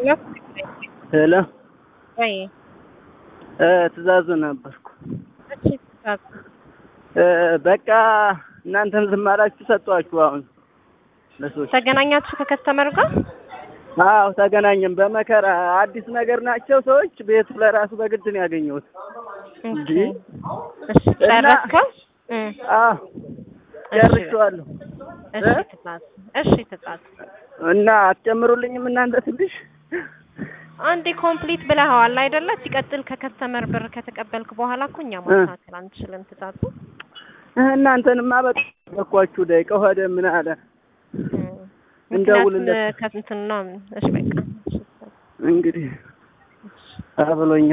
ሄሎ ሄሎ ወይ እ ትእዛዙ ነበርኩ። እሺ ትእዛዝ እ በቃ እናንተም ዝም አላችሁ ሰጧችሁ። አሁን ለሰዎች ተገናኛችሁ ከከስተመር ጋር? አዎ ተገናኘን በመከራ አዲስ ነገር ናቸው ሰዎች። ቤቱ ለራሱ በግድ ነው ያገኘሁት። እንጂ እሺ ጨረስከው? እ አዎ ጨርሼዋለሁ። እሺ ትእዛዝ እሺ ትእዛዝ እና አትጨምሩልኝም እናንተ ትንሽ? አንዴ ኮምፕሊት ብለኸዋል አይደለ? ሲቀጥል ከከስተመር ብር ከተቀበልክ በኋላ እኮ እኛ ማስተካከል አንችልም። ትእዛዙ እናንተንማ በቃ ደቂቃ ሆደ ምን አለ እንደውልለት ከእንትን ነው። እሺ በቃ እንግዲህ አብሎኛል።